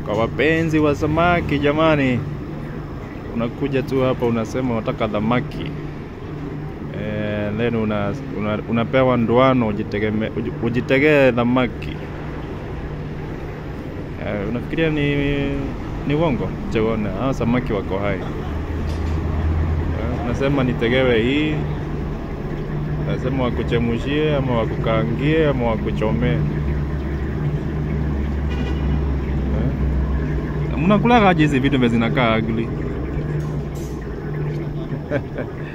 Kwa wapenzi wa samaki jamani, unakuja tu hapa unasema unataka dhamaki eh, then una, una, unapewa ndoano ujitegeme- uji- ujitegee dhamaki eh, unafikiria ni ni uongo? Chegone, hao samaki wako hai eh, unasema nitegewe hii, unasema wakuchemushie ama wakukaangie ama wakuchomee Eh? mnakulaga aje hizi vitu vya zinakaa ugly